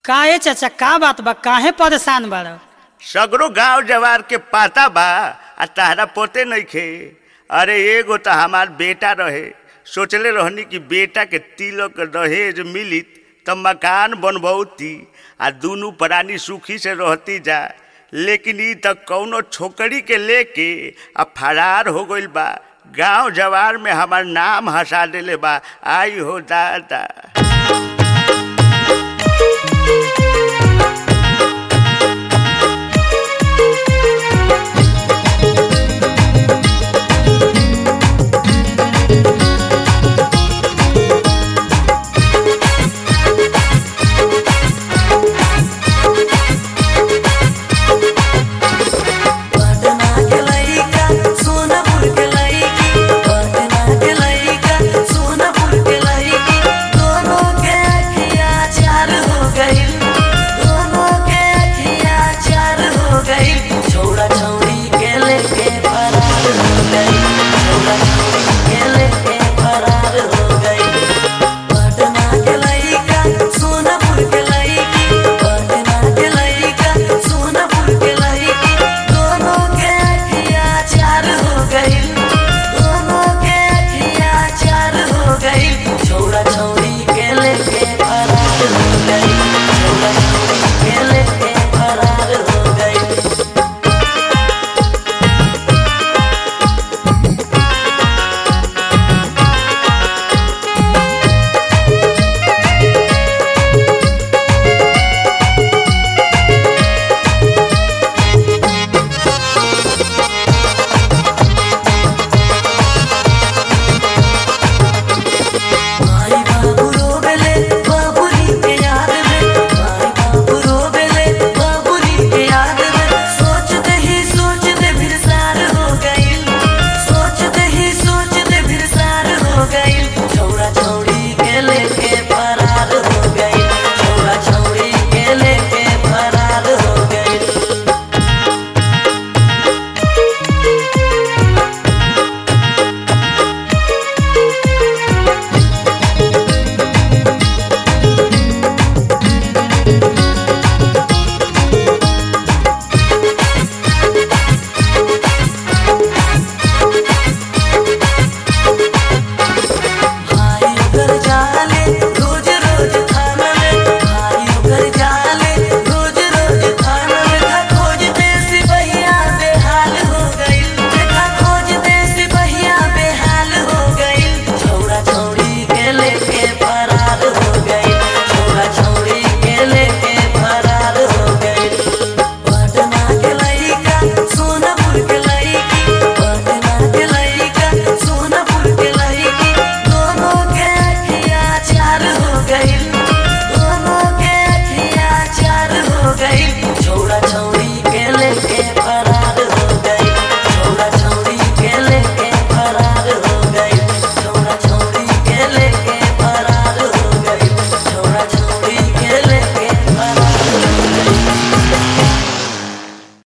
काहे चाचा का बात बा काहे परेशान बाड़ सगरो गांव जवार के पाता बा आ तहरा पोते नइखे अरे एगो तो हमार बेटा रहे सोचले रहनी कि बेटा के तिलक दहेज मिलित त मकान बनबौती आ दुनू प्राणी सुखी से रहती जा लेकिन ई त कौनो छोकरी के लेके आ फरार हो गइल बा गांव जवार में हमार नाम हंसा देले बा आई हो दादा